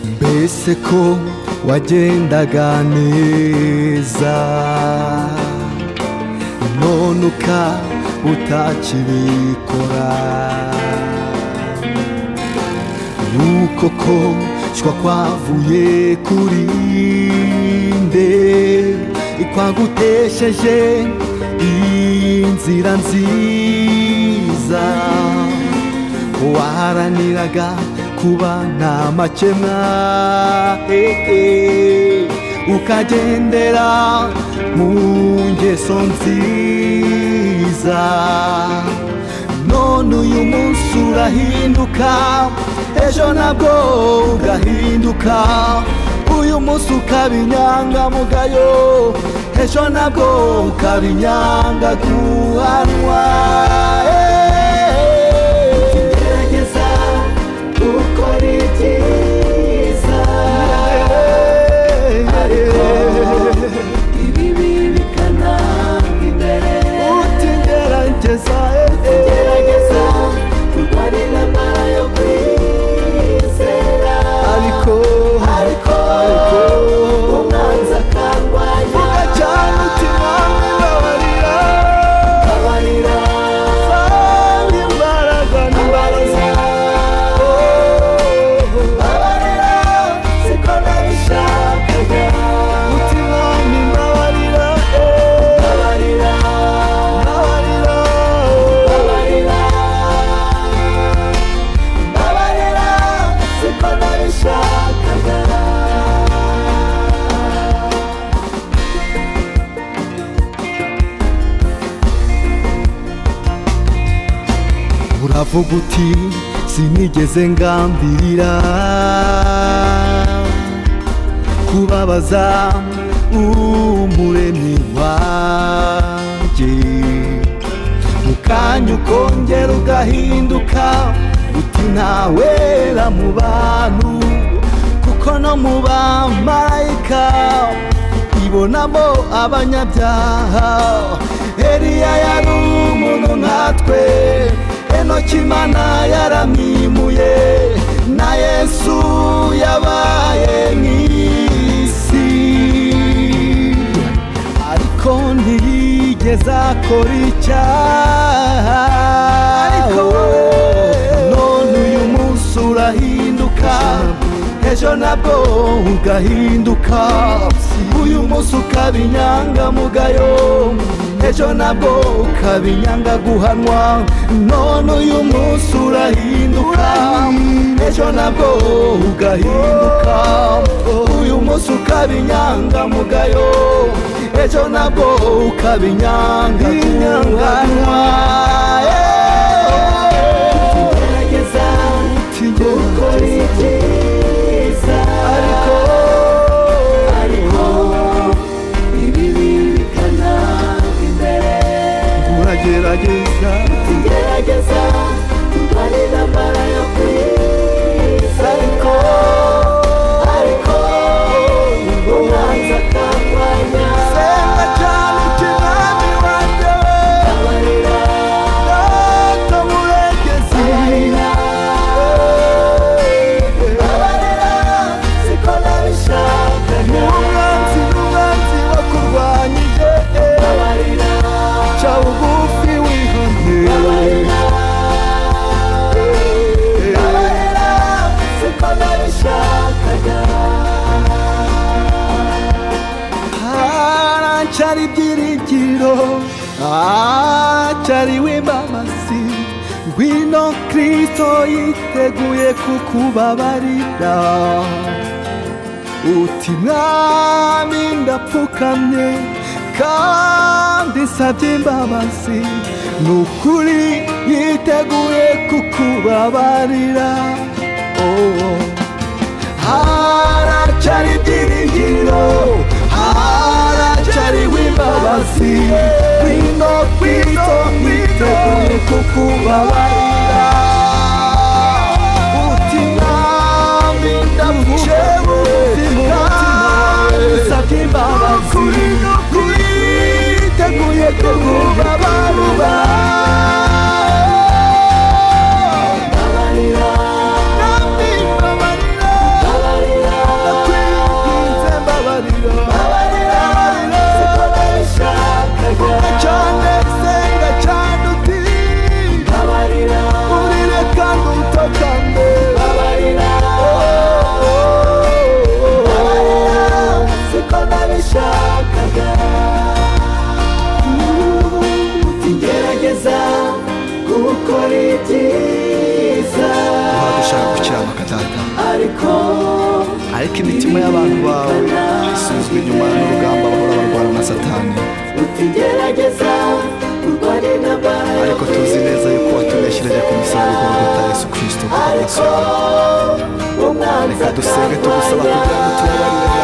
mbese ko wagendaga neza none uka utakibikora nuko ko shwa kwavuye kuri nde ikwagutesheje iyi nzira nziza waharaniraga kuba nta makemwa eh, eh, ukagendera mu ngeso nziza none uyu munsi urahinduka ejo nabwo ugahinduka uyu munsi ukaba inyangamugayo ejo nabwo ukaba inyangaguhanwa gerageza gukora ibyiza ariko ibibi bikananga imbere utigerageza gerageza kurwanira amara yo kwizera ariko ariko umwanzi akarwanya ugacana uti mwami babarira abarira mwami imbaraga n'imbaraga abarira siko nabishakaga uti mwami mbabarira abarira mbabarira abarira abarira siko nabishakaga uravuga uti sinigeze ngambirira kubabaza umuremyi wanjye mu kanya ukongera ugahinduka uti ntawera mu bantu kuko no mu bamarayika ibonamo abanyabyaha eliya yari umuntu nkatwe enoki imana yaramwimuye na yesu yabaye nk'isi ariko ntiyigeze akora icyaha ariko none uyu munsi urahinduka ejo nabwo ugahinduka uyu munsi ukaba inyangamugayo ejo nabwo ukaba inyangaguhanwa none uyu munsi urahinduka ejo nabwo ugahinduka uyu munsi ukaba inyangamugayo ejo nabwo ukaba inyangaguhanwa gerageza gukora ibyiza ariko ariko ibibi bikananga imbere uragerageza tugerageza kurwana intambara yo kwiza ariko ariko umwanzi akarwanya senga cyane ukimwami wanjye abarira data muregezi abarira abarira siko nabishakaga umwanzi n'umwanzi wakurwanyije abarira ca bugufi wihonye abarira abarira siko nabishakaga aracyari ibyiringiro acyari w'imbabazi ngwino kristo yiteguye kukubabarira uti mwami ndapfukamye kandi nsabye imbabazi ni ukuri yiteguye kukubabarira oh, oh. haracyari ibyiringiro haracyari w'imbabazi wino kwito niteguye kukubabarira uti mwami ndavuye kandi nsabye imbabazi niteguye kukubabarira Abarira, Nami mbabarira abarira, ariko ariko imitima y'abantu bawe isuzwa inyuma n'urugamba bahora barwana na satani utigerageza kurwanya intambara ariko tuzi neza yuko watuneshyereje ku musaraba w'urukuta yesu kirisito ariko reka dusenge tugusaba kugira ngo tubabarire